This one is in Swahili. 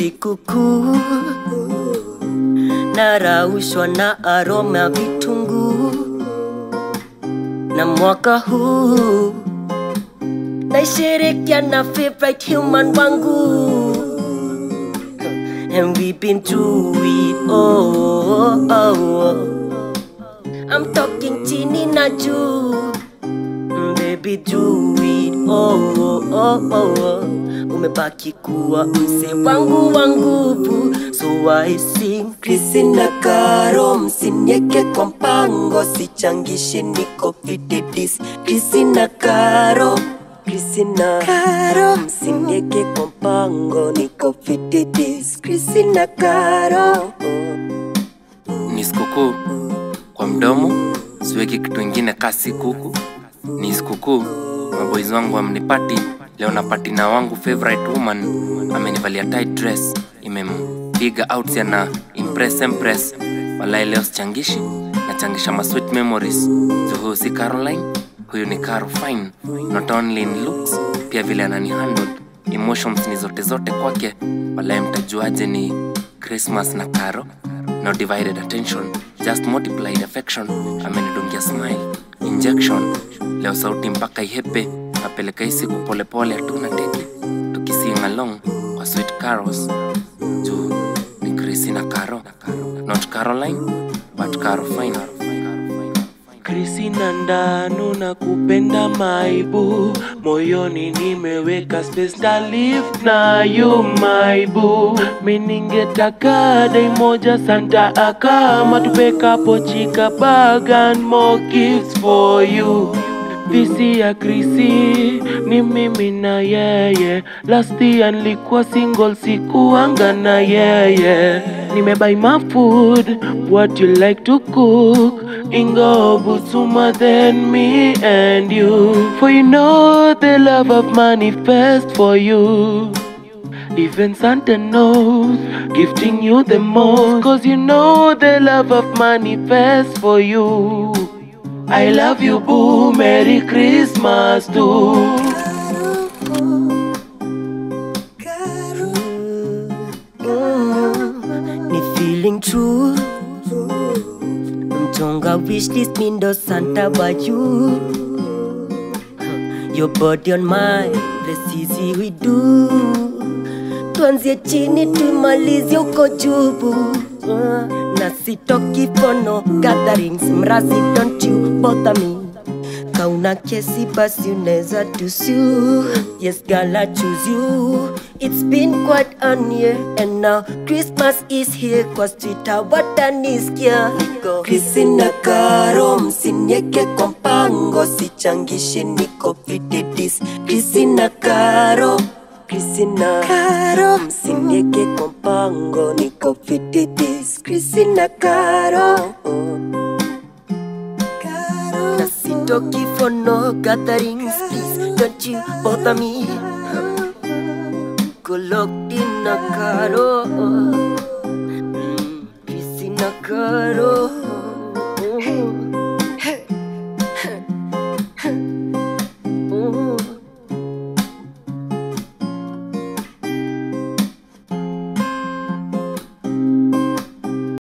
sikukuu, naraushwa na aroma ya vitunguu, na mwaka huu naisherekea na favorite human wangu and we've been through it oh, oh, oh. I'm talking chini na juu Mm, baby do it oh, oh, oh, oh, oh. umebaki kuwa mse wangu wa nguvu so I sing Krisi na Karo msinieke kwa mpango sichangishi niko fitidis Krisi na Karo Krisi na Karo msinieke kwa mpango niko fitidis Krisi na Karo ni sikukuu kwa mdomo siweki kitu ingine kasi kuku ni sikukuu maboys wangu amnipati leo na patina wangu favorite woman amenivalia tight dress imempiga out yana impress empress walai leo sichangishi nachangisha ma sweet memories so huyu si caroline huyu ni caro fine not only in looks pia vile anani handle emotions ni zote zote kwake walai mtajuaje ni christmas na caro no divided attention just multiplied affection amenidungia smile injection leo sauti mpaka ihepe napeleka hii siku polepole hatuna teke tukising along kwa sweet carols juu ni krisi na caro not caroline but caro fine Krisi na ndanu na kupenda maibu moyoni nimeweka space na live na you maibu miningetaka dai moja santa akama tupekapo chika bag and more gifts for you visi ya Krisi ni mimi na yeye last year nilikuwa single sikuanga na yeye nimebuy my food what you like to cook Ingo Butsuma than me and you For you know the love of manifest for you Even Santa knows Gifting you the most Cause you know the love of manifest for you I love you boo Merry Christmas too Mm, ni feeling true mtonga wishlist mindo santa wa you your body on mine let's easy we do tuanzie chini tumalizie uko jubu Uh, na sitoki for no gatherings mrazi don't you bother me kauna kesi basi unaweza tusu yes girl I choose you it's been quite an year and now christmas is here kwa twitter watanisikia krisi na karo msinieke kwa mpango sichangishi niko fitidis krisi na karo krisi na karo msinieke kwa mpango niko fitidis krisi na karo na sitoki for no gatherings please don't you bother me go locked in a caro mm, Christina caro